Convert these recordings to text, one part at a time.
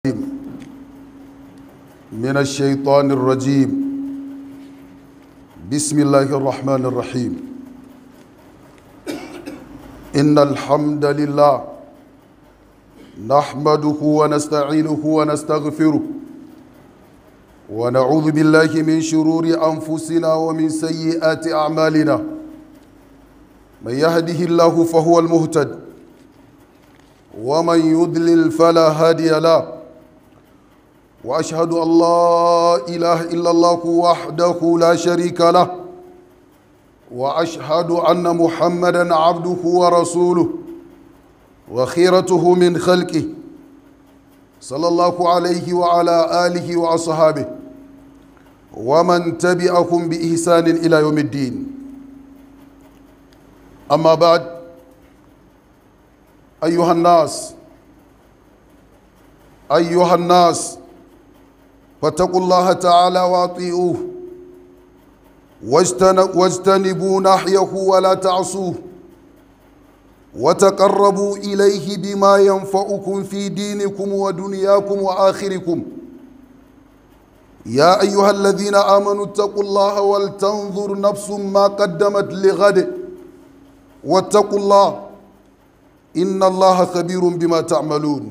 من الشيطان الرجيم بسم الله الرحمن الرحيم إن الحمد لله نحمده ونستعينه ونستغفره ونعوذ بالله من شرور أنفسنا ومن سيئات أعمالنا من يهده الله فهو المهتد ومن يضلل فلا هادي له واشهد ان لا اله الا الله وحده لا شريك له واشهد ان محمدا عبده ورسوله وخيرته من خلقه صلى الله عليه وعلى اله واصحابه ومن تبعهم باحسان الى يوم الدين اما بعد ايها الناس ايها الناس فاتقوا الله تعالى واطيعوه واجتنبوا نحيه ولا تعصوه وتقربوا اليه بما ينفعكم في دينكم ودنياكم واخركم يا ايها الذين امنوا اتقوا الله ولتنظر نفس ما قدمت لغد واتقوا الله ان الله خبير بما تعملون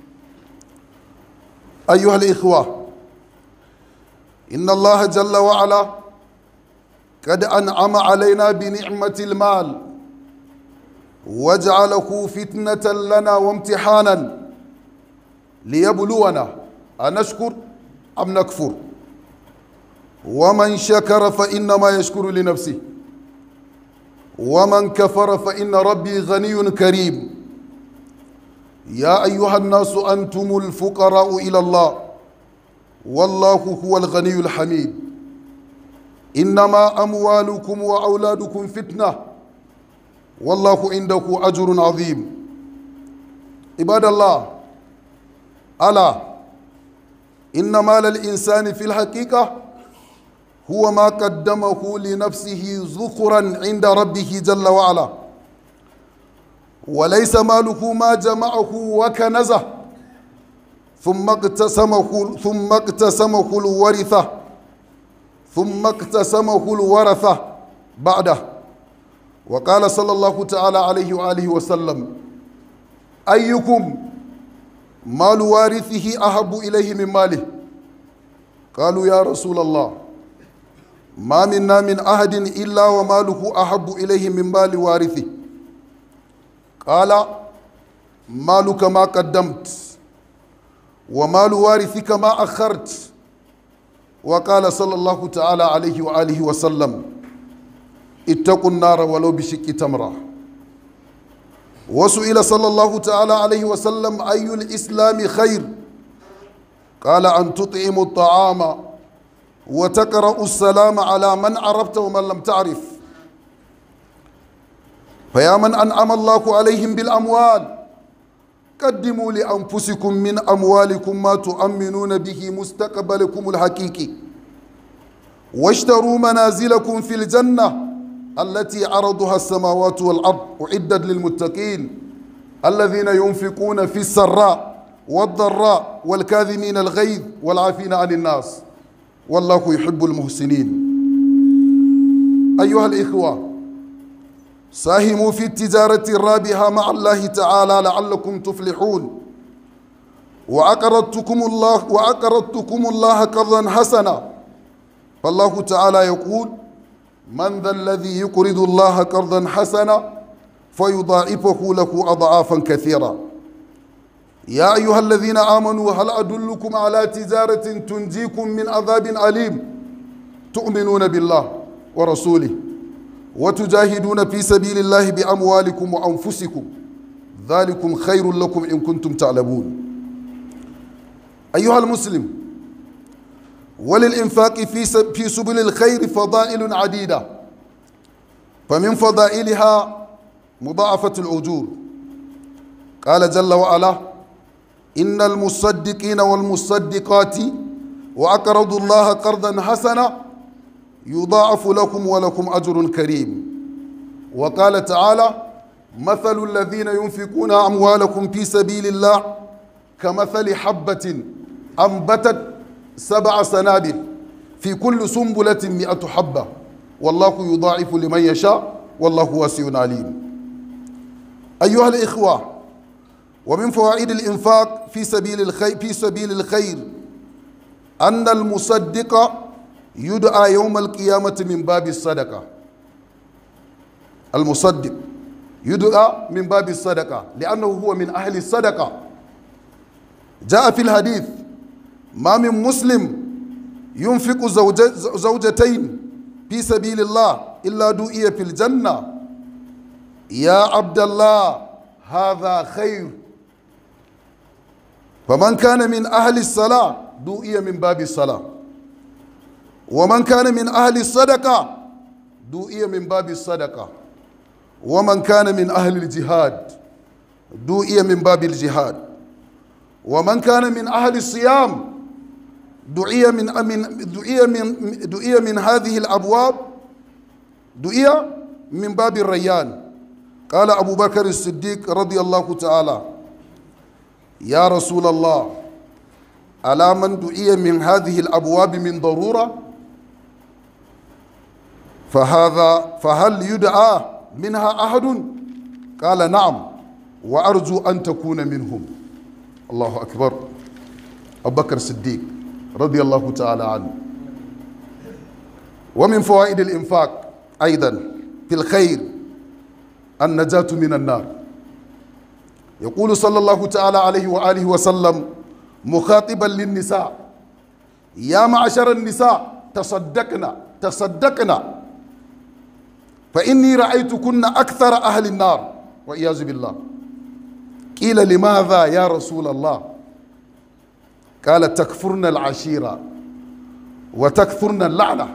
ايها الاخوه إن الله جل وعلا قد أنعم علينا بنعمة المال وجعله فتنة لنا وامتحانا ليبلونا أنشكر أم نكفر ومن شكر فإنما يشكر لنفسه ومن كفر فإن ربي غني كريم يا أيها الناس أنتم الفقراء إلى الله والله هو الغني الحميد انما اموالكم واولادكم فتنه والله عنده اجر عظيم عباد الله الا ان مال الانسان في الحقيقه هو ما قدمه لنفسه ذخرا عند ربه جل وعلا وليس ماله ما جمعه وكنزه ثم اقتسمه ثم اقتسمه الورثة ثم اقتسمه الورثة بعده وقال صلى الله تعالى عليه وآله وسلم أيكم مال وارثه أحب إليه من ماله قالوا يا رسول الله ما منا من أحد إلا وماله أحب إليه من مال وارثه قال مالك ما قدمت ومال وارثك ما أخرت وقال صلى الله تعالى عليه وآله وسلم اتقوا النار ولو بشق تمرة وسئل صلى الله تعالى عليه وسلم أي الإسلام خير قال أن تطعم الطعام وتقرأ السلام على من عرفت ومن لم تعرف فيا من أنعم الله عليهم بالأموال قدموا لأنفسكم من أموالكم ما تؤمنون به مستقبلكم الحقيقي واشتروا منازلكم في الجنة التي عرضها السماوات والأرض أعدت للمتقين الذين ينفقون في السراء والضراء والكاذمين الغيظ والعافين عن الناس والله يحب المحسنين أيها الإخوة ساهموا في التجارة الرابحة مع الله تعالى لعلكم تفلحون وأقرضتكم الله وأقرضتكم الله قرضا حسنا فالله تعالى يقول من ذا الذي يقرض الله قرضا حسنا فيضاعفه له أضعافا كثيرة يا أيها الذين آمنوا هل أدلكم على تجارة تنجيكم من عذاب أليم تؤمنون بالله ورسوله وتجاهدون في سبيل الله بأموالكم وأنفسكم ذلكم خير لكم إن كنتم تعلمون أيها المسلم وللإنفاق في في سبل الخير فضائل عديدة فمن فضائلها مضاعفة الأجور قال جل وعلا إن المصدقين والمصدقات وأقرضوا الله قرضا حسنا يضاعف لكم ولكم أجر كريم وقال تعالى مثل الذين ينفقون أموالكم في سبيل الله كمثل حبة أنبتت سبع سنابل في كل سنبلة مئة حبة والله يضاعف لمن يشاء والله واسع عليم أيها الإخوة ومن فوائد الإنفاق في سبيل الخير في سبيل الخير أن المصدق يدعى يوم القيامة من باب الصدقة المصدق يدعى من باب الصدقة لأنه هو من أهل الصدقة جاء في الحديث ما من مسلم ينفق زوجة زوجتين في سبيل الله إلا دوئي في الجنة يا عبد الله هذا خير فمن كان من أهل الصلاة دوئي من باب الصلاة ومن كان من أهل الصدقة دوئي من باب الصدقة ومن كان من أهل الجهاد دوئي من باب الجهاد ومن كان من أهل الصيام دعي من من دعي من دعي من هذه الأبواب دعي من باب الريان قال أبو بكر الصديق رضي الله تعالى يا رسول الله ألا من دعي من هذه الأبواب من ضرورة فهذا فهل يدعى منها أحد قال نعم وأرجو أن تكون منهم الله أكبر أبو بكر الصديق رضي الله تعالى عنه ومن فوائد الإنفاق أيضا في الخير النجاة من النار يقول صلى الله تعالى عليه وآله وسلم مخاطبا للنساء يا معشر النساء تصدقنا تصدقنا فإني رأيتكن أكثر أهل النار والعياذ بالله قيل لماذا يا رسول الله قال تكفرن العشيرة وتكثرن اللعنة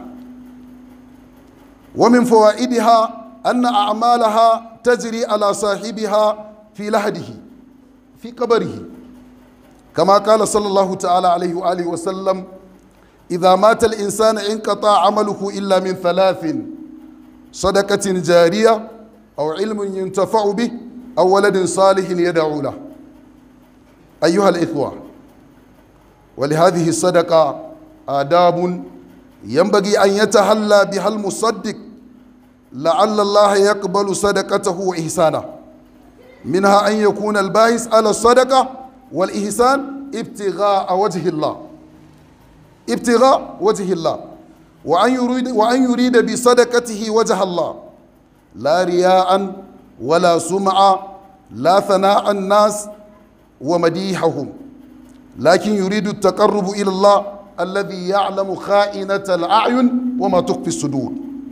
ومن فوائدها أن أعمالها تجري على صاحبها في لحده في قبره كما قال صلى الله تعالى عليه وآله وسلم إذا مات الإنسان انقطع عمله إلا من ثلاث صدقة جارية أو علم ينتفع به أو ولد صالح يدعو له أيها الإخوة ولهذه الصدقة آداب ينبغي أن يتهلى بها المصدق لعل الله يقبل صدقته وإحسانه منها أن يكون الباحث على الصدقة والإحسان ابتغاء وجه الله ابتغاء وجه الله وأن يريد وأن يريد بصدقته وجه الله لا رياء ولا سمعة لا ثناء الناس ومديحهم لكن يريد التقرب إلى الله الذي يعلم خائنة الأعين وما تخفي الصدور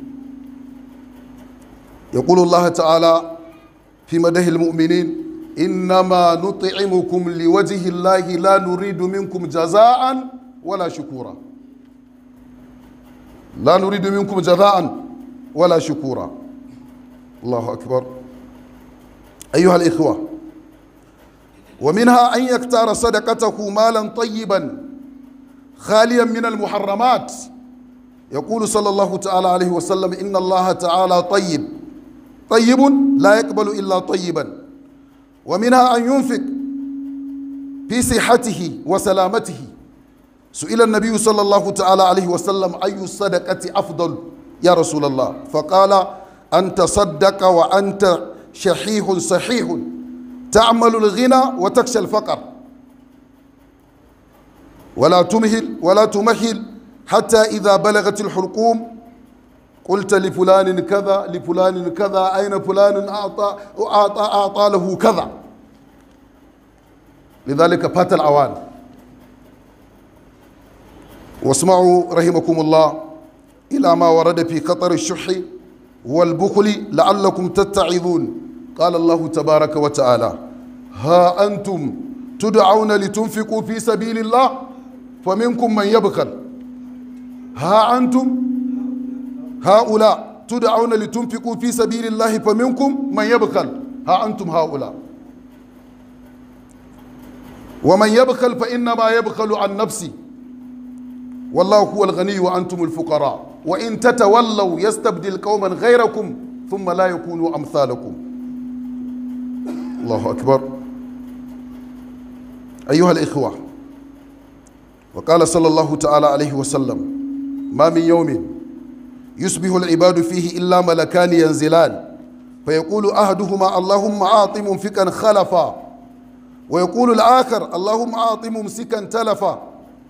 يقول الله تعالى في مده المؤمنين إنما نطعمكم لوجه الله لا نريد منكم جزاء ولا شكورا لا نريد منكم جزاء ولا شكورا الله أكبر أيها الإخوة ومنها أن يختار صدقته مالا طيبا خاليا من المحرمات يقول صلى الله تعالى عليه وسلم إن الله تعالى طيب طيب لا يقبل إلا طيبا ومنها أن ينفق في صحته وسلامته سئل النبي صلى الله تعالى عليه وسلم أي الصدقة أفضل يا رسول الله فقال أن تصدق وأنت شحيح صحيح تعمل الغنى وتخشى الفقر ولا تمهل ولا تمهل حتى إذا بلغت الحلقوم قلت لفلان كذا لفلان كذا أين فلان أعطى أعطى, أعطى له كذا لذلك فات الأوان واسمعوا رحمكم الله إلى ما ورد في خطر الشح والبخل لعلكم تتعظون قال الله تبارك وتعالى ها أنتم تدعون لتنفقوا في سبيل الله فمنكم من يبخل ها أنتم هؤلاء تدعون لتنفقوا في سبيل الله فمنكم من يبخل ها أنتم هؤلاء ومن يبخل فإنما يبخل عن نفسه والله هو الغني وأنتم الفقراء وإن تتولوا يستبدل قوما غيركم ثم لا يكونوا أمثالكم الله أكبر أيها الإخوة وقال صلى الله تعالى عليه وسلم ما من يوم يصبح العباد فيه إلا ملكان ينزلان فيقول أحدهما اللهم أعط منفقا خلفا ويقول الآخر اللهم أعط ممسكا تلفا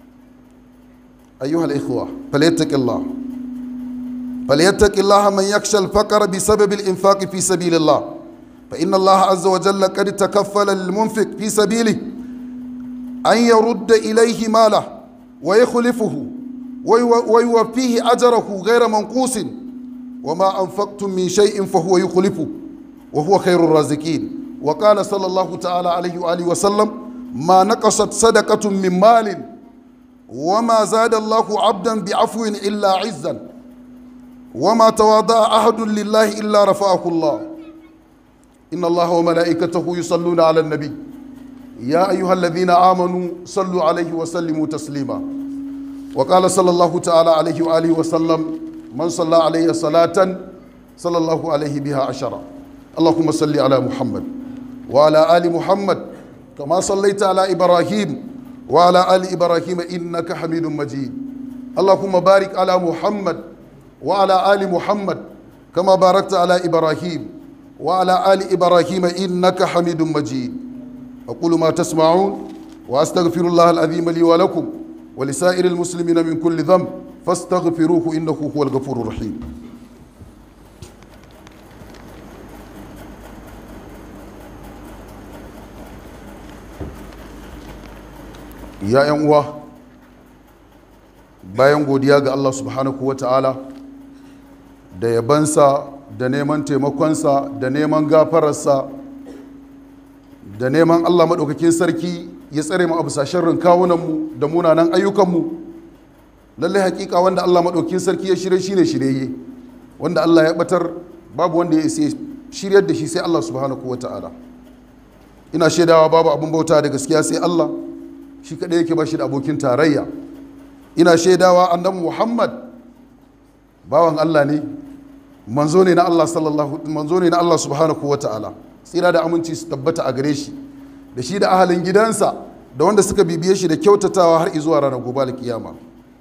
أيها الإخوة فليتق الله فليتق الله من يخشى الفقر بسبب الإنفاق في سبيل الله فإن الله عز وجل قد تكفل للمنفق في سبيله أن يرد إليه ماله ويخلفه ويوفيه أجره غير منقوص وما أنفقتم من شيء فهو يخلفه وهو خير الرازقين وقال صلى الله تعالى عليه وآله وسلم ما نقصت صدقة من مال وما زاد الله عبدا بعفو إلا عزا وما تواضع أحد لله إلا رفعه الله إن الله وملائكته يصلون على النبي يا أيها الذين آمنوا صلوا عليه وسلموا تسليما وقال صلى الله تعالى عليه وآله وسلم من صلى عليه صلاة صلى الله عليه بها عشرة اللهم صل على محمد وعلى آل محمد كما صليت على إبراهيم وعلى آل إبراهيم إنك حميد مجيد اللهم بارك على محمد وعلى آل محمد كما باركت على إبراهيم وعلى آل إبراهيم إنك حميد مجيد أقول ما تسمعون وأستغفر الله العظيم لي ولكم ولسائر المسلمين من كل ذنب فاستغفروه إنه هو الغفور الرحيم ya yan uwa bayan godiya ga Allah subhanahu wa ta'ala da yabansa da neman taimakonsa da neman gafararsa da neman Allah maɗaukakin sarki ya tsare mu a bisa sharrin kawunanmu da munanan ayyukanmu lallai hakika wanda Allah maɗaukakin sarki ya shirye shi ne shirye wanda Allah ya batar babu wanda ya isa shiryar da shi sai Allah subhanahu wa ta'ala ina shaidawa babu abin bauta da gaskiya sai Allah shi kaɗai yake ba shi da abokin tarayya ina shaidawa annabi muhammad bawan allah ne manzo ne na allah sallallahu manzo ne na allah subhanahu wa ta'ala tsira da aminci su tabbata a gare shi da shi da ahalin gidansa da wanda suka bibiye shi da kyautatawa har izuwa ranar gobe kiyama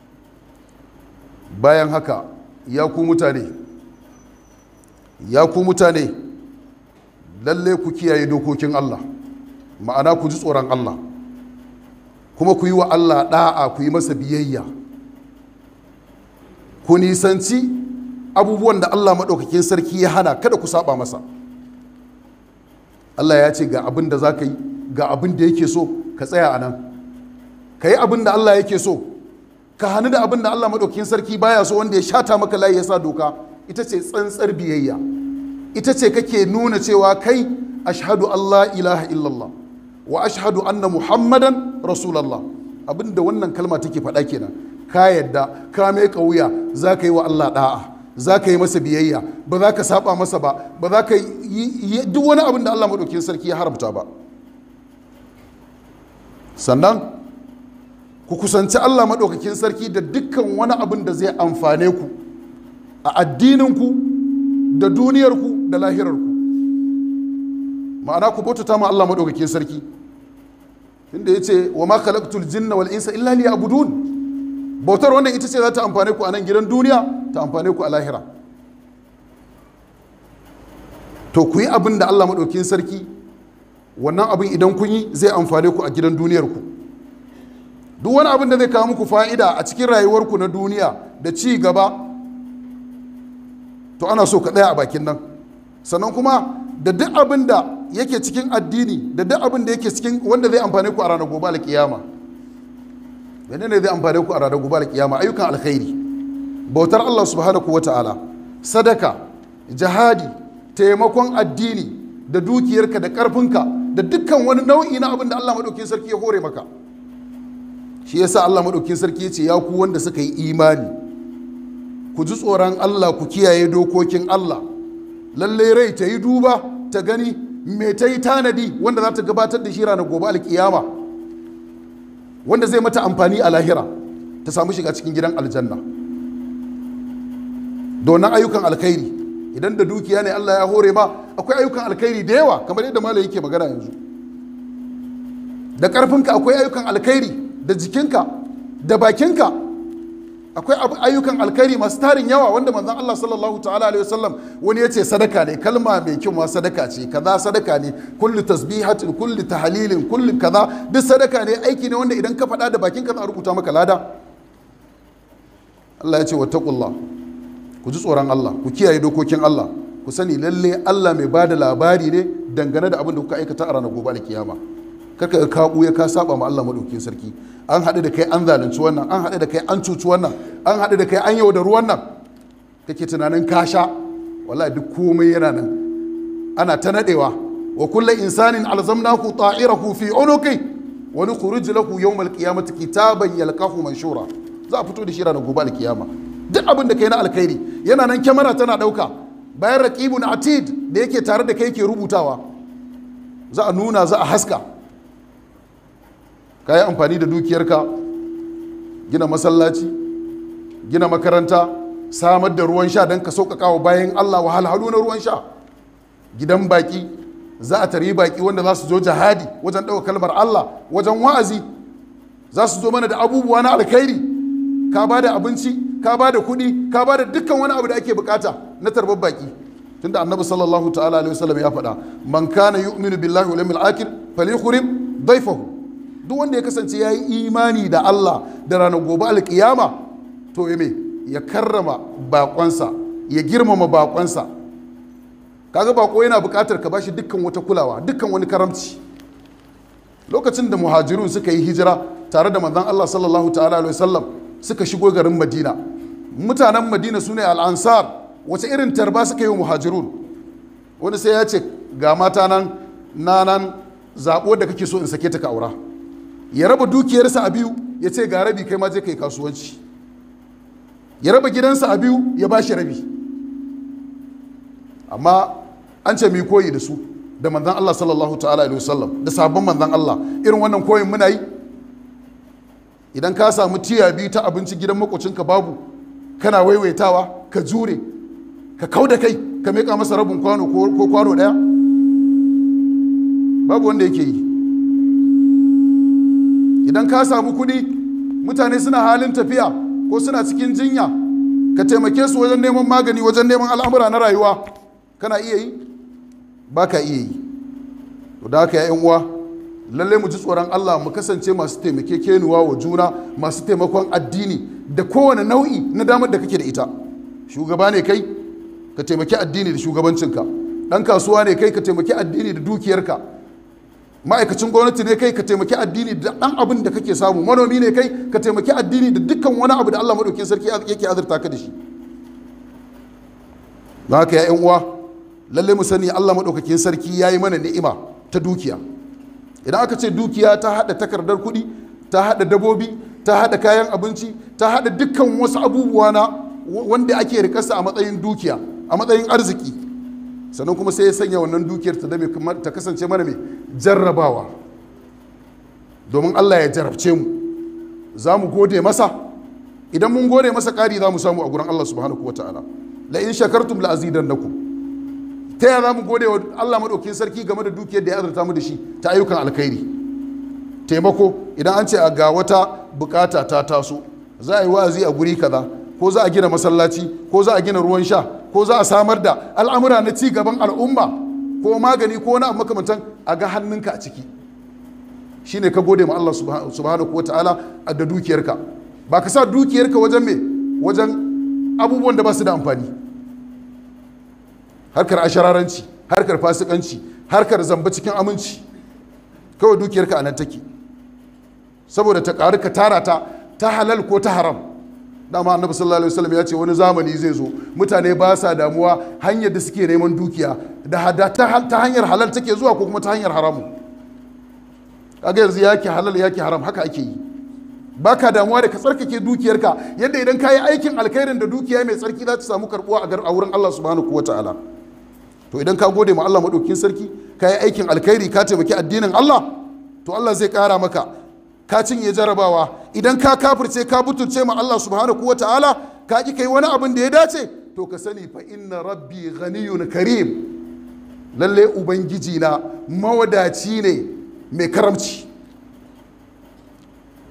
bayan haka ya ku mutane ya ku mutane lalle ku kiyaye dokokin allah ma'ana ku ji tsoron allah kuma ku yi wa Allah ɗa'a ku yi masa biyayya ku nisanci abubuwan da Allah maɗaukakin sarki ya hana kada ku saba masa Allah ya ce ga abin da za ka yi ga abin da yake so ka tsaya a nan ka yi abin da Allah yake so ka hannu da abin da Allah maɗaukakin sarki baya so wanda ya shata maka layi ya sa doka ita ce tsantsar biyayya ita ce kake nuna cewa kai ashhadu Allah ilaha illallah wa ashhadu anna muhammadan rasulallah abinda wannan kalma take faɗa kenan ka yadda ka mai wuya za ka yi wa allah ɗa'a za ka yi masa biyayya ba za ka saba masa ba ba za ka yi duk wani abin da allah maɗaukin sarki ya haramta ba sannan ku kusanci allah maɗaukakin sarki da dukkan wani abin da zai amfane ku a addininku da duniyarku da lahirarku ma'ana ku bautata ma Allah madaukakin sarki inda yace wa ma khalaqtul jinna wal insa illa liya'budun bautar wannan ita ce za ta amfane ku a nan gidan duniya ta amfane ku a lahira to ku yi abin da Allah madaukakin sarki wannan abin idan kun yi zai amfane ku a gidan duniyar ku duk wani abin da zai kawo muku fa'ida a cikin rayuwarku na duniya da ci gaba to ana so ka tsaya a bakin nan sannan kuma da duk abin da yake cikin addini da duk abin da yake cikin wanda zai amfane ku a ranar gobe alkiyama mene ne zai amfane ku a ranar gobe alkiyama ayyukan alkhairi bautar Allah subhanahu wata'ala sadaka jihadi taimakon addini da dukiyarka da karfinka da dukkan wani nau'i na abin da Allah madaukakin sarki ya hore maka shi yasa Allah madaukakin sarki ya ce ya ku wanda suka yi imani ku ji tsoron Allah ku kiyaye dokokin Allah lalle rai ta yi duba ta gani me ta yi tanadi wanda za ta gabatar da shi ranar gobe alkiyama wanda zai mata amfani a lahira ta samu shiga cikin gidan aljanna domin ayyukan alkhairi idan da dukiya ne Allah ya hore ma akwai ayyukan alkhairi da yawa kamar yadda malam yake magana yanzu da ƙarfinka akwai ayyukan alkhairi da jikinka da bakinka akwai ayyukan alkhairi masu tarin yawa wanda manzon Allah sallallahu ta'ala alaihi wasallam wani ya ce sadaka ne kalma mai kyau ma sadaka ce kaza sadaka ne kullu tasbihatin kullu tahlilin kullu kaza duk sadaka ne aiki ne wanda idan ka faɗa da bakinka za a rubuta maka lada Allah ya ce wattaqullah ku ji tsoron Allah ku kiyaye dokokin Allah ku sani lalle Allah mai bada labari ne dangane da abin da kuka aikata a ranar gobe alkiyama karka ka buya ka saba ma Allah madaukakin sarki an haɗu da kai an zalunci wannan an haɗu da kai an cuci wannan an haɗu da kai an yaudaru wannan kake tunanin ka sha wallahi duk komai yana nan ana ta nadewa wa kullu insanin alzamnahu ta'irahu fi unuqi wa nukhruj lahu yawm alqiyamati kitaban yalqahu manshura za a fito da shi ranar gobe alkiyama duk abin da kai na alkhairi yana nan kyamara tana ɗauka bayan raqibun atid da yake tare da kai ke rubutawa za a nuna za a haska ka yi amfani da dukiyarka gina masallaci gina makaranta samar da ruwan sha don ka sauƙaƙa wa bayan allah wahalhalu na ruwan sha gidan baƙi za a tari baƙi wanda za su zo jihadi wajen ɗauka kalmar allah wajen wa'azi za su zo mana da abubuwa na alkhairi ka ba da abinci ka ba da kuɗi ka ba da dukkan wani abu da ake bukata na tarbar baƙi tunda annabi sallallahu ta'ala alaihi wasallam ya faɗa man kana yu'minu billahi wal yawmil akhir falyukrim dayfahu duk wanda ya kasance ya yi imani da Allah da ranar gobe alkiyama to ya me ya karrama bakonsa ya girmama bakonsa kaga bako yana buƙatar ka bashi dukkan wata kulawa dukkan wani karamci lokacin da muhajirun suka yi hijira tare da manzon Allah sallallahu ta'ala alaihi wasallam suka shigo garin Madina mutanen Madina sune al-ansar wace irin tarba suka yi wa muhajirun wani sai ya ce ga mata nan na nan zaɓo da kake so in sake ta ka aura ya raba dukiyarsa a biyu ya ce ga rabi kai ma je kai kasuwanci ya raba gidansa a biyu ya ba shi rabi amma an ce mai koyi da su da manzan Allah sallallahu ta'ala alaihi wasallam da sabon manzan Allah irin wannan koyin muna yi idan ka samu tiya biyu ta abinci gidan makocinka babu kana waiwaitawa ka jure ka kau da kai ka miƙa masa rabin kwano ko kwano ɗaya babu wanda yake yi idan ka samu kuɗi mutane suna halin tafiya ko suna cikin jinya ka taimake su wajen neman magani wajen neman al'amura na rayuwa kana iya yi ba ka iya yi to da haka ya uwa lalle mu ji tsoron Allah mu kasance masu taimake kenuwa wa juna masu taimakon addini da kowane nau'i na damar da kake da ita shugaba ne kai ka taimaki addini da shugabancinka ɗan kasuwa ne kai ka taimaki addini da dukiyarka ma'aikacin gwamnati ne kai ka taimaki addini da ɗan abin da kake samu manomi ne kai ka taimaki addini da dukkan wani abu da Allah maɗaukin sarki yake azurta ka da shi don haka ya uwa lalle mu sani Allah maɗaukakin sarki ya yi mana ni'ima ta dukiya idan aka ce dukiya ta haɗa takardar kuɗi ta haɗa dabobi ta haɗa kayan abinci ta haɗa dukkan wasu abubuwa na wanda ake rikarsa a matsayin dukiya a matsayin arziki sannan kuma sai ya sanya wannan dukiyar ta dame ta kasance mana mai jarrabawa domin Allah ya jarabce mu za mu gode masa idan mun gode masa ƙari za mu samu a gurin Allah subhanahu wa ta'ala la in shakartum la azidannakum ta yaya za mu gode wa Allah maɗaukin sarki game da dukiyar da ya azurta mu da shi ta ayyukan alkhairi taimako idan an ce a ga wata bukata ta taso za a yi wa'azi a guri kaza ko za a gina masallaci ko za a gina ruwan sha ko za a samar da al'amura na ci gaban al'umma ko magani ko wani abu makamantan a ga hannunka a ciki shine ka gode ma Allah subhanahu wa ta'ala da dukiyarka ba ka sa dukiyarka wajen me wajen abubuwan da ba su da amfani harkar ashararanci harkar fasikanci harkar zamba cikin aminci kawai dukiyarka a nan take saboda ta ƙaru ka tara ta ta halal ko ta haram dama annabi sallallahu alaihi wasallam ya ce wani zamani zai zo mutane ba sa damuwa hanyar da suke neman dukiya da hada ta hanyar halal take zuwa ko kuma ta hanyar haramu kaga yanzu yake halal yake haram haka ake yi baka damuwa da ka tsarkake dukiyarka yadda idan ka yi aikin alkhairin da dukiya mai tsarki za ta samu karbuwa a wurin Allah subhanahu wa ta'ala to idan ka gode ma Allah maɗaukin sarki ka yi aikin alkhairi ka taimaki addinin Allah to Allah zai ƙara maka ka cinye jarabawa idan ka kafirce ka butulce ma Allah subhanahu wa ta'ala ka ki kai wani abin da ya dace to ka sani fa inna rabbi ghaniyun karim lalle ubangiji na mawadaci ne mai karamci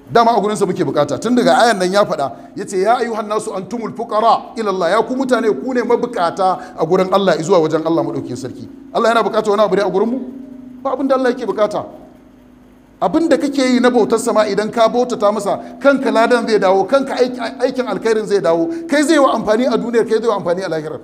dama a gurinsa muke bukata tun daga ayan nan ya faɗa ya ce ya ayyuhan nasu antumul fuqara ila Allah ya ku mutane ku ne mabukata a gurin Allah zuwa wajen Allah madaukakin sarki Allah yana bukata wani abu ne a gurin mu ba abin da Allah yake bukata abin da kake yi na bautar sama idan ka bautata masa kanka ladan zai dawo kanka aikin alkhairin zai dawo kai zai wa amfani a duniyar kai zai wa amfani a lahirar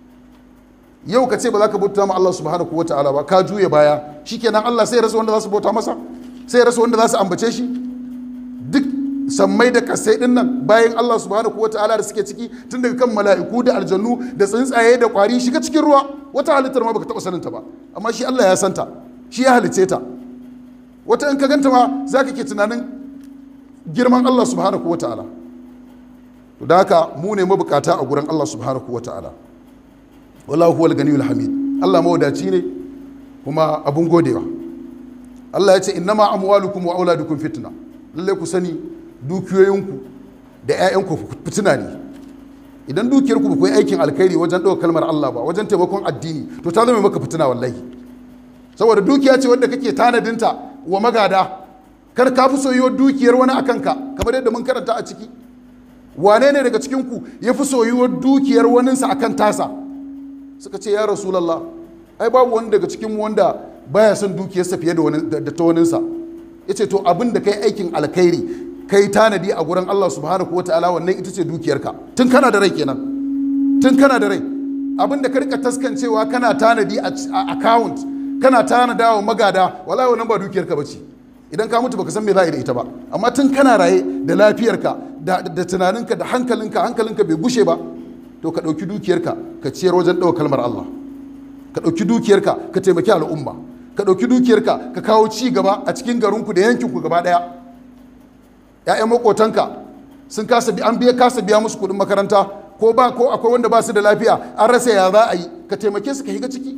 yau ka ce ba za ka bauta ma Allah subhanahu wataala ba ka juya baya shikenan Allah sai ya rasa wanda za su bauta masa sai ya rasa wanda za su ambace shi duk sammai da kasai din nan bayan Allah subhanahu wataala da suke ciki tun daga kan mala'iku da aljannu da tsuntsaye da kwari shiga cikin ruwa wata halittar ma baka taba saninta ba amma shi Allah ya santa shi ya halice ta wata in ka ganta ma za ka ke tunanin girman Allah subhanahu wa ta'ala to da haka mu ne mabukata a gurin Allah subhanahu wa ta'ala wallahu huwal ganiyul hamid Allah mawadaci ne kuma abun godewa Allah ya ce innama amwalukum wa auladukum fitna lalle ku sani dukiyoyinku da 'ya'yanku fitina ne idan dukiyarku ba ku yi aikin alkhairi wajen ɗaukar kalmar Allah ba wajen taimakon addini to ta zama maka fitina wallahi saboda dukiya ce wadda kake tanadinta wa magada kar ka fi soyuwar dukiyar wani akan ka kamar yadda mun karanta a ciki wane ne daga cikinku ya fi soyuwar dukiyar waninsa akan tasa suka ce ya rasulallah ai babu wani daga cikin wanda baya son dukiyarsa fiye da ta waninsa ya ce to abin da kai aikin alkhairi kai tanadi a gurin Allah subhanahu wataala wannan ita ce dukiyarka tun kana da rai kenan tun kana da rai abin da ka rika taskancewa kana tanadi a account kana tanada wa magada wallahi wannan ba dukiyarka bace idan ka mutu baka san me za a yi da ita ba amma tun kana raye da lafiyarka da, da tunaninka da hankalinka hankalinka bai gushe ba to ka ɗauki dukiyarka ka ciyar wajen ɗaukar kalmar Allah ka ɗauki dukiyarka ka taimaki al'umma ka ɗauki dukiyarka ka kawo ci gaba a cikin garinku da yankinku gaba ɗaya ‘ya'yan makotanka sun kasa bi an biya kasa biya musu kuɗin makaranta ko ba ko akwai wanda ba su da lafiya an rasa ya za a yi ka taimake su ka higa ciki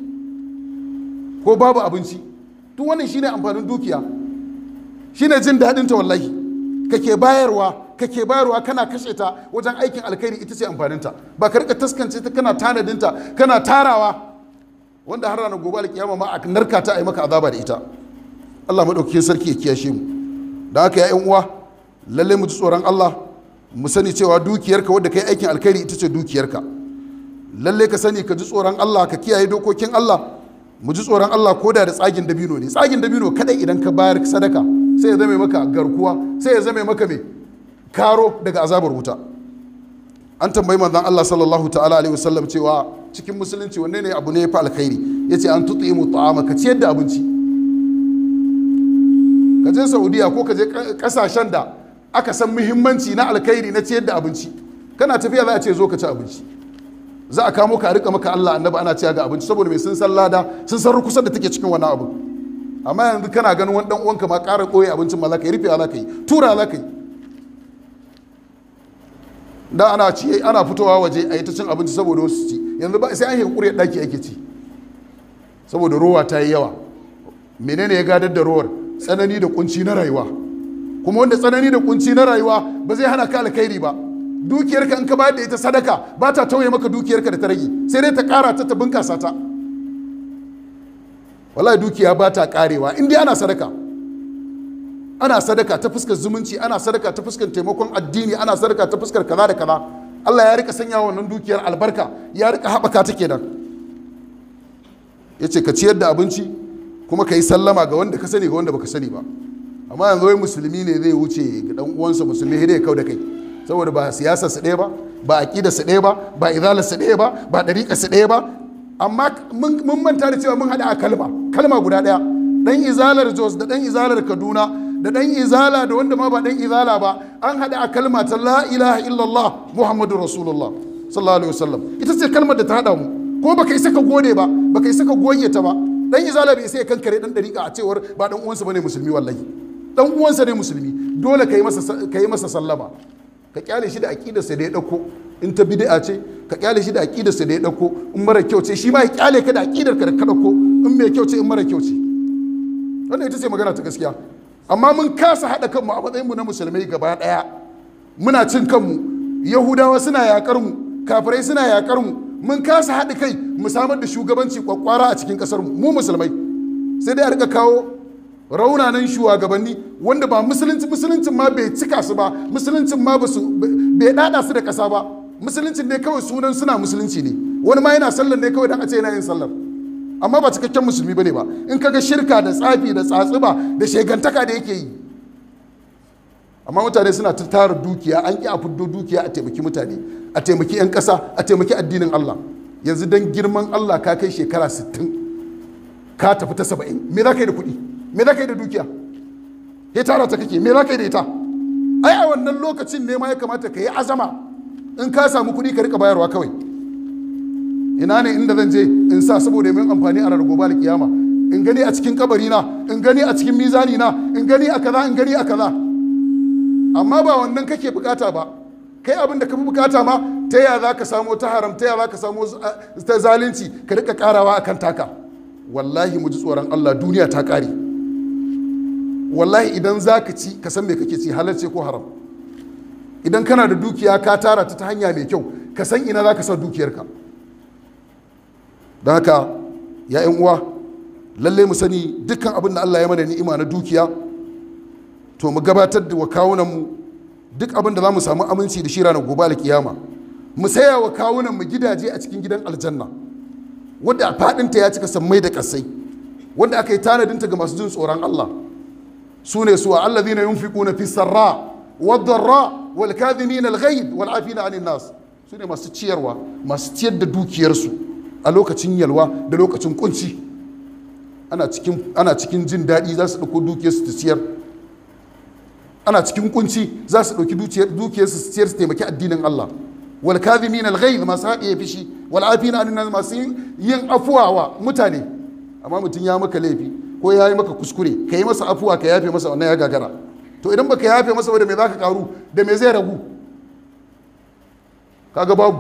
ko babu abinci duk wannan shine amfanin dukiya shine jin daɗin ta wallahi kake bayarwa kake bayarwa kana kashe ta wajen aikin alkhairi ita ce amfaninta ba ka rika taskance ta kana tanadinta kana tarawa wanda har ranar gobe alkiyama ma a narka ta a yi maka azaba da ita Allah maɗaukakin sarki ya kiyashe mu da haka ya uwa lalle mu ji tsoron Allah mu sani cewa dukiyarka wadda kai aikin alkhairi ita ce dukiyarka lalle ka sani ka ji tsoron Allah ka kiyaye dokokin Allah mu ji tsoron Allah ko da da tsagin dabino ne tsagin dabino kadai idan ka bayar sadaka sai ya zame maka garkuwa sai ya zame maka mai karo daga azabar wuta an tambayi manzon Allah sallallahu ta'ala alaihi wasallam cewa cikin musulunci wanne ne abu ne ya fi alkhairi yace an tutimu ta'ama ka ciyar da abinci ka je Saudiya ko ka je kasashen da aka san muhimmanci na alkhairi na ciyar da abinci kana tafiya za a ce zo ka ci abinci za a kamo ka a rika maka Allah annabi ana ciya ga abinci saboda mai sun san lada sun san rukusar da take cikin wannan abu amma yanzu kana ganin wani dan uwanka ma ƙara ɓoye abincin ma za ka yi rufe za ka yi tura za ka yi da ana ci ana fitowa waje a yi ta cin abinci saboda wasu ci yanzu ba sai an yi ƙuriyar ɗaki ake ci saboda rowa ta yi yawa menene ya gadar da rowar tsanani da kunci na rayuwa kuma wanda tsanani da kunci na rayuwa ba zai hana ka alkhairi ba dukiyarka in ka bayar da ita sadaka ba ta tauye maka dukiyarka da ta rage sai dai ta ƙara ta ta bunkasa ta wallahi dukiya ba ta ƙarewa in dai ana sadaka ana sadaka ta fuskar zumunci ana sadaka ta fuskar taimakon addini ana sadaka ta fuskar kaza da kaza Allah ya rika sanya wannan dukiyar albarka ya rika haɓaka ta kenan ya ce ka ciyar da abinci kuma ka yi sallama ga wanda ka sani ga wanda baka sani ba amma yanzu wai musulmi ne zai wuce ga dan uwansa musulmi sai dai kau da kai saboda ba siyasar su ɗaya ba ba aqidar su ɗaya ba ba izalar su ɗaya ba ba ɗariƙar su ɗaya ba amma mun manta da cewa mun haɗa a kalma kalma guda ɗaya dan izalar Jos da dan izalar Kaduna da dan izala da wanda ma ba dan izala ba an haɗa a kalma ta la ilaha illallah muhammadu rasulullah sallallahu alaihi wasallam ita ce kalmar da ta haɗa mu ko baka isa ka gode ba baka isa ka goge ta ba dan izala bai isa ya kankare dan dariƙa a cewar ba dan uwansa bane musulmi wallahi dan uwansa ne musulmi dole ka yi masa ka yi masa sallama ka kyale shi da aqidarsa da ya dauko in ta bid'a ce ka kyale shi da aqidarsa da ya dauko in mara kyau ce shi ma ya kyale ka da aqidarka da ka dauko in mai kyau ce in mara kyau ce wannan ita ce magana ta gaskiya amma mun kasa haɗa kanmu a matsayinmu na musulmai gaba ɗaya muna cin kanmu yahudawa suna yakar mu kafirai suna yakar mu mun kasa haɗa kai mu samar da shugabanci kwakwara a cikin ƙasar mu mu musulmai sai dai a rika kawo raunanan shugabanni wanda ba musulunci musuluncin ma bai cika su ba musuluncin ma ba su bai dada su da ƙasa ba musuluncin ne kawai sunan suna musulunci ne wani ma yana sallar ne kawai dan a ce yana yin sallar amma ba cikakken musulmi bane ba in kaga shirka da tsafi da tsatsuba da shegantaka da yake yi amma mutane suna ta tara dukiya an ƙi a fiddo dukiya a taimaki mutane a taimaki 'yan ƙasa a taimaki addinin Allah yanzu don girman Allah ka kai shekara 60 ka tafi ta 70 me za ka yi da kuɗi me za ka yi da dukiya ya tara ta kake me za ka yi da ita ai a wannan lokacin ne ma ya kamata ka yi azama in ka samu kuɗi ka rika bayarwa kawai ina ne inda zan je in sa saboda min amfani a ranar gobe da kiyama in gani a cikin kabari na in gani a cikin mizani na in gani a kaza in gani a kaza amma ba wannan kake bukata ba kai abin da ka fi bukata ma ta yaya za ka samu ta haram ta yaya za ka samu ta zalunci ka rika karawa a kan taka wallahi mu ji tsoron Allah duniya ta kare wallahi idan za ka ci ka san me kake ci halarce ko haram idan kana da dukiya ka tara ta ta hanya mai kyau ka san ina za ka sa dukiyarka don haka ya yan uwa lalle mu sani dukkan abin da Allah ya mana ni'ima na dukiya to mu gabatar da wa kawunanmu duk abin da za mu samu aminci da shi ranar gobe alkiyama mu saya wa kawunanmu gidaje a cikin gidan aljanna wadda a faɗinta ya cika sammai da ƙasai wanda aka yi tanadinta ga masu jin tsoron Allah su ne su Allah zina yunfiquna fi sarra wad darra wal kadhimin al ghaib wal afina anin nas su ne masu ciyarwa masu ciyar da dukiyarsu a lokacin yalwa da lokacin kunci ana cikin ana cikin jin daɗi za su ɗauko dukiyarsu ta ciyar ana cikin kunci za su ɗauki dukiyar su ciyar su taimaki addinin Allah wal kadhimin al ghayz masu haɗiye fishi wal afina an masu yin afuwa wa mutane amma mutum ya maka laifi ko ya yi maka kuskure ka yi masa afuwa ka yafe masa wannan ya gagara to idan baka yafe masa ba da me za ka karu da me zai ragu kaga babu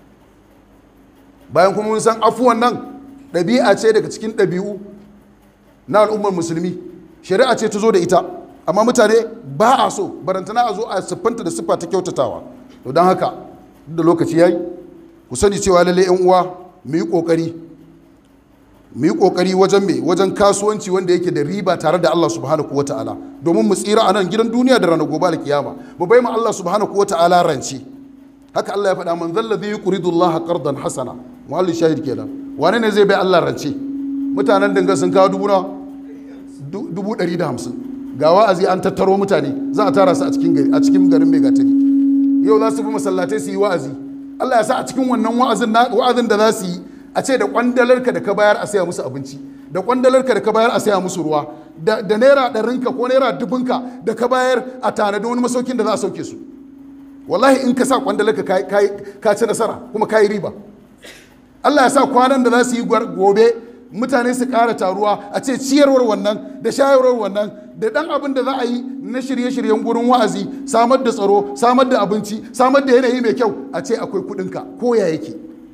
bayan kuma mun san afuwan nan ɗabi'a ce daga cikin ɗabi'u na al'ummar musulmi shari'a ce ta zo da ita amma mutane ba a so barantana a zo a siffanta da siffa ta kyautatawa to don haka da lokaci ya yi ku sani cewa lalle yan uwa mu yi kokari mu yi kokari wajen me wajen kasuwanci wanda yake da riba tare da Allah subhanahu wa ta'ala domin mu tsira a nan gidan duniya da ranar gobe alkiyama mu bai mu Allah subhanahu wa ta'ala rance haka Allah ya faɗa man zalla zai yuridu Allah qardan hasana muhalli shahid kenan wane ne zai bai Allah rance mutanen dinga sun kawo dubu na dubu ɗari da hamsin ga wa'azi an tattaro mutane za a tara su a cikin gari a cikin garin mai gatari yau za su fi masallatai su yi wa'azi Allah ya sa a cikin wannan wa'azin wa'azin da za su yi a ce da kwandalarka da ka bayar a saya musu abinci da kwandalarka da ka bayar a saya musu ruwa da naira ɗarinka ko naira dubunka da ka bayar a tanadi wani masaukin da za a sauke su wallahi in ka sa kwandalarka ka ci nasara kuma ka yi riba Allah ya sa kwanan da za su yi gobe mutane su ƙara taruwa a ce ciyarwar wannan da shayarwar wannan da ɗan abin da za a yi na shirye-shiryen gurin wa'azi samar da tsaro samar da abinci samar da yanayi mai kyau a ce akwai kuɗinka ko ya yake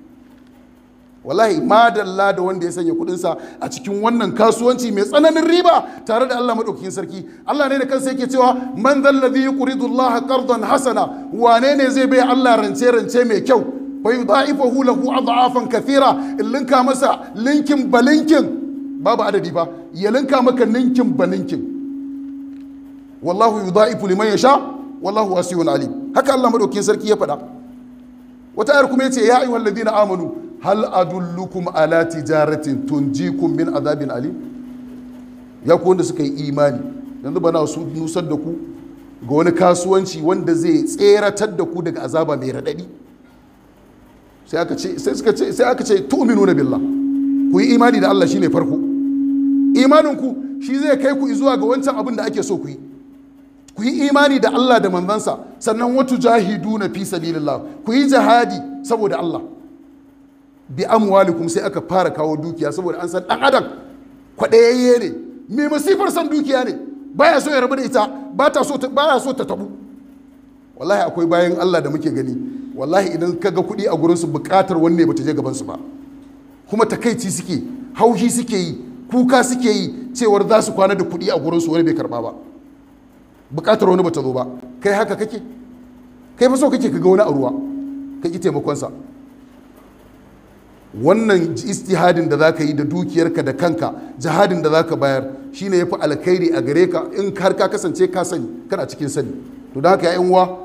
wallahi madalla da wanda ya sanya kuɗinsa a cikin wannan kasuwanci mai tsananin riba tare da Allah maɗaukakin sarki Allah ne da kansa yake cewa man zallazi yuridu Allah qardan hasana wane ne zai bai Allah rance rance mai kyau bai da'ifahu lahu adhafan kathira in linka masa linkin balinkin babu adadi ba ya linka maka ninkin balinkin wallahu yudha'ifu liman yasha wallahu wasiyun alim haka Allah madaukakin sarki ya faɗa wata ayar kuma yace ya ayyuhal ladina amanu hal adullukum ala tijaratin tunjikum min azabin alim ya ku wanda suka yi imani yanzu bana su nusar da ku ga wani kasuwanci wanda zai tseratar da ku daga azaba mai radadi sai aka ce sai suka ce sai aka ce tu'minuna billah ku yi imani da Allah shine farko imanin ku shi zai kai ku zuwa ga wancan abin da ake so ku yi ku yi imani da Allah da manzansa sannan watu jahidu na fi sabilillah ku yi jihadi saboda Allah bi amwalikum sai aka fara kawo dukiya saboda an san dan adam kwadayayye ne mai masifar san dukiya ne baya so ya rabu da ita ba ta so baya so ta tabu wallahi akwai bayan Allah da muke gani wallahi idan ka ga kuɗi a gurinsu buƙatar wani ne bata je gaban su ba kuma takaici suke haushi suke yi kuka suke yi cewar za su kwana da kuɗi a gurinsu wani bai karba ba bukatar wani bata zo ba kai haka kake kai fa so kake ka ga wani a ruwa ka ki taimakonsa wannan istihadin da zaka yi da dukiyarka da kanka jihadin da zaka bayar shine yafi alkhairi a gare ka in har ka kasance ka sani kana cikin sani to da haka ya uwa